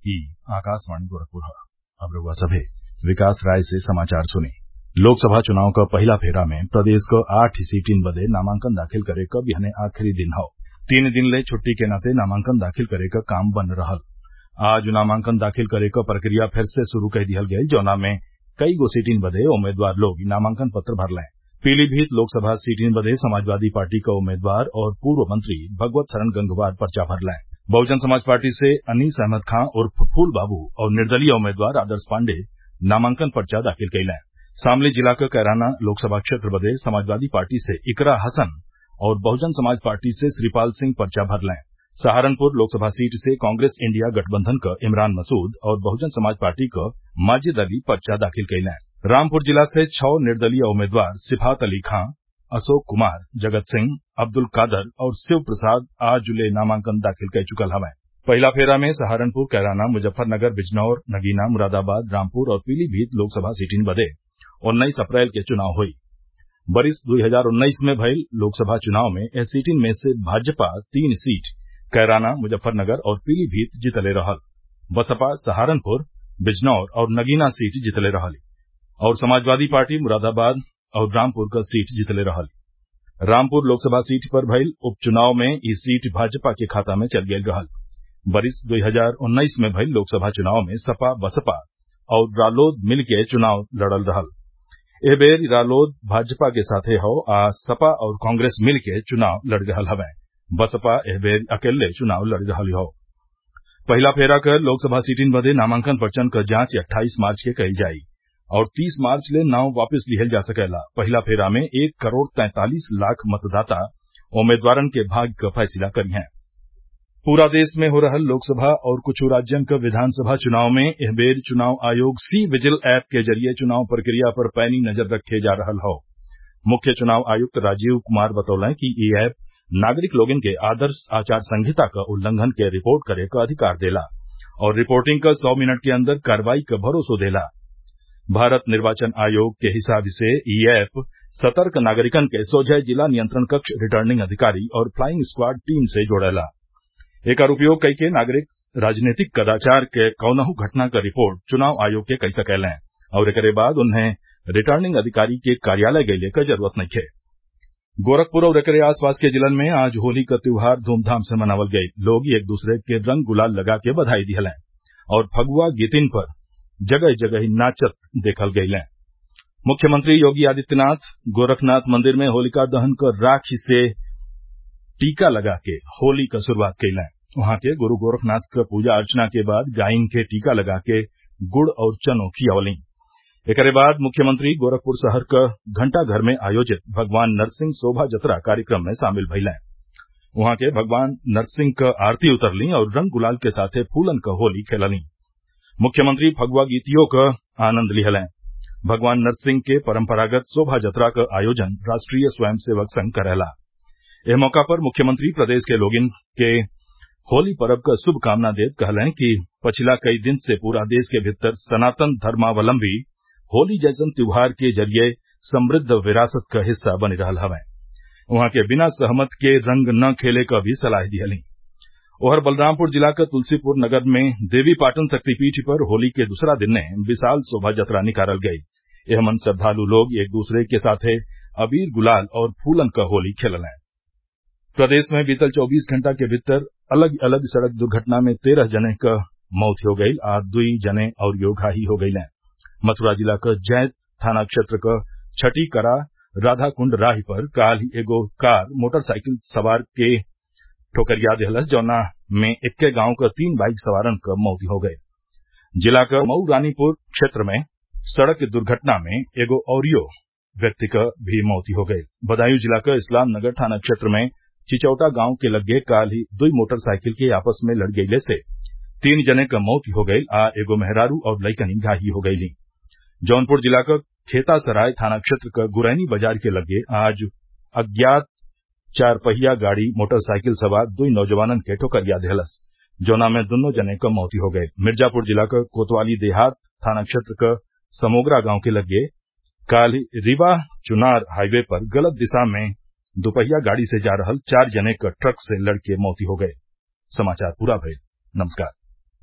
ई आकाशवाणी गोरखपुर ह अब रउआ सभे विकास राय से समाचार सुनी लोकसभा चुनाव क पहिला फेरा में प्रदेश क आठ सीटिन बदे नामांकन दाखिल करे क बिहने आखिरी दिन हौ तीन दिन ले छुट्टी के नाते नामांकन दाखिल करे क काम बंद रहल आज नामांकन दाखिल करे क प्रक्रिया फिर से शुरू कई दिहल गयल जौना में कईगो सीटिन बदे उम्मीदवार लोग नामांकन पत्र भरलें पीलीभीत लोकसभा सीटिन बदे समाजवादी पार्टी क उम्मीदवार और पूर्व मंत्री भगवत सरन गंगवार पर्चा भरलें बहुजन समाज पार्टी से अनीस अहमद खां उर्फ फूल बाबू और निर्दलीय उम्मीदवार आदर्श पाण्डेय नामांकन पर्चा दाखिल कइलें शामली जिला क कैराना लोकसभा क्षेत्र बदे समाजवादी पार्टी से इकरा हसन और बहुजन समाज पार्टी से श्रीपाल सिंह पर्चा भरलें सहारनपुर लोकसभा सीट से कांग्रेस इंडिया गठबंधन क इमरान मसूद और बहुजन समाज पार्टी क माजिद अली पर्चा दाखिल कइलें रामपुर जिला से छः निर्दलीय उम्मीदवार सिफात अली खां अशोक कुमार जगत सिंह अब्दुल कादर और शिव प्रसाद आज ले नामांकन दाखिल कै चुकल हवैं पहिला फेरा में सहारनपुर कैराना मुजफ्फरनगर बिजनौर नगीना मुरादाबाद रामपुर और पीलीभीत लोकसभा सीटिन बदे उन्नीस अप्रैल के चुनाव हुई बरिस दुई हजार उन्नीस में भइल लोकसभा चुनाव में एह सीटिन में से भाजपा तीन सीट कैराना मुजफ्फरनगर और पीलीभीत जीतले रहल बसपा सहारनपुर बिजनौर और नगीना सीट जीतले रहल और समाजवादी पार्टी मुरादाबाद और रामपुर क सीट जीतले रहल रामपुर लोकसभा सीट पर भइल उपचुनाव में ई सीट भाजपा के खाता में चल गयल रहल बरिस दुई हजार उन्नीस में भइल लोकसभा चुनाव में सपा बसपा और रालोद मिल के चुनाव लड़ल रहल एह बेर रालोद भाजपा के साथे हौ आ सपा और कांग्रेस मिल के चुनाव लड़ रहल हवैं बसपा एह बेर अकेल्ले चुनाव लड़ रहल हौ पहिला फेरा क लोकसभा सीटिन बदे नामांकन पर्चन क जांच अट्ठाईस मार्च के कईल जाई और तीस मार्च ले नाव वापिस लिहल जा सकेला पहिला फेरा में एक करोड़ तैंतालीस लाख मतदाता उम्मीदवारन के भाग्य क फैसला करिहें पूरा देश में हो रहल लोकसभा और कुछ राज्यन क विधानसभा चुनाव में एह बेर चुनाव आयोग सी विजिल ऐप के जरिये चुनाव प्रक्रिया पर पैनी नजर रखे जा रहल हौ मुख्य चुनाव आयुक्त राजीव कुमार बतौलें कि ई ऐप नागरिक लोगन के आदर्श आचार संहिता क उल्लंघन के रिपोर्ट करे क अधिकार देला और रिपोर्टिंग क सौ मिनट के अंदर कार्रवाई क भरोसो देला भारत निर्वाचन आयोग के हिसाब से ई ऐप सतर्क नागरिकन के सोझे जिला नियंत्रण कक्ष रिटर्निंग अधिकारी और फ्लाइंग स्क्वाड टीम से जोड़ेला एकर उपयोग कइके नागरिक राजनीतिक कदाचार के कौनहू घटना क रिपोर्ट चुनाव आयोग के कई सकेलें और एकरे बाद उन्हें रिटर्निंग अधिकारी के कार्यालय गइले क जरूरत नइखे गोरखपुर और एकरे आसपास के जिलन में आज होली क त्योहार धूमधाम से मनावल गईल लोग एक दूसरे के रंग गुलाल लगा के बधाई दिहलें और फगुआ गीतिन पर जगह जगह नाचत देखल गयलें मुख्यमंत्री योगी आदित्यनाथ गोरखनाथ मंदिर में होलिका दहन क राखी से टीका लगा के होली क शुरूआत कइलें वहां के गुरू गोरखनाथ क पूजा अर्चना के बाद गायन के टीका लगा के गुड़ और चनो खियवलीं एकरे बाद मुख्यमंत्री गोरखपुर शहर क घंटाघर में आयोजित भगवान नरसिंह शोभा जतरा कार्यक्रम में शामिल भइलें वहां के भगवान नरसिंह क आरती उतरलीं और रंग गुलाल के साथे फूलन क होली खेललीं मुख्यमंत्री फगुआ गीतियों क आनंद लिहलें भगवान नरसिंह के परम्परागत शोभा जतरा क आयोजन राष्ट्रीय स्वयं सेवक संघ करेला एह मौका पर मुख्यमंत्री प्रदेश के लोगिन के होली पर्व क शुभकामना देत कहलें कि पछिला कई दिन से पूरा देश के भीतर सनातन धर्मावलम्बी होली जैसन त्योहार के जरिये समृद्ध विरासत क हिस्सा बनी रहल हवैं उहाँ के बिना सहमत के रंग न खेले क भी सलाह दिहलीं ओहर बलरामपुर जिला क तुलसीपुर नगर में देवीपाटन शक्तिपीठ पर होली के दूसरा दिने विशाल शोभा जतरा निकालल गयी एहमन श्रद्वालु लोग एक दूसरे के साथे अबीर गुलाल और फूलन क होली खेललें प्रदेश में बीतल चौबीस घंटा के भीतर अलग अलग सड़क दुर्घटना में तेरह जने क मौत हो गईल आ दुई जने अउरियो घायल हो गईलें मथुरा जिला क जैत थाना क्षेत्र क छठी करा राधाकुंड राही पर काल ही एगो कार मोटरसाइकिल सवार के ठोकरिया देहलस जौना में इक्के गांव क तीन बाइक सवारन क मौत हो गये जिला क मऊ रानीपुर क्षेत्र में सड़क दुर्घटना में एगो अउरियो व्यक्ति क भी मौत हो गईल बदायूं जिला क इस्लाम नगर थाना क्षेत्र में चिचौटा गांव के लग्गे काल ही दुई मोटरसाइकिल के आपस में लड़ गईले से तीन जने क मौत हो गईल आ एगो मेहरारू और लइकनी घायल हो गईलीं जौनपुर जिला क खेतासराय थाना क्षेत्र क गुरैनी बाजार के लग्गे आज अज्ञात चार पहिया गाड़ी मोटरसाइकिल सवार दुई नौजवानन के ठोकरिया देहलस जौना में दुन्नो जने क मौत हो गये मिर्जापुर जिला क कोतवाली देहात थाना क्षेत्र क समोगरा गांव के लग्गे काल रीवा चुनार हाईवे पर गलत दिशा में दुपहिया गाड़ी से जा रहल चार जने क ट्रक से लड़ के मौत हो गये समाचार पूरा भइल नमस्कार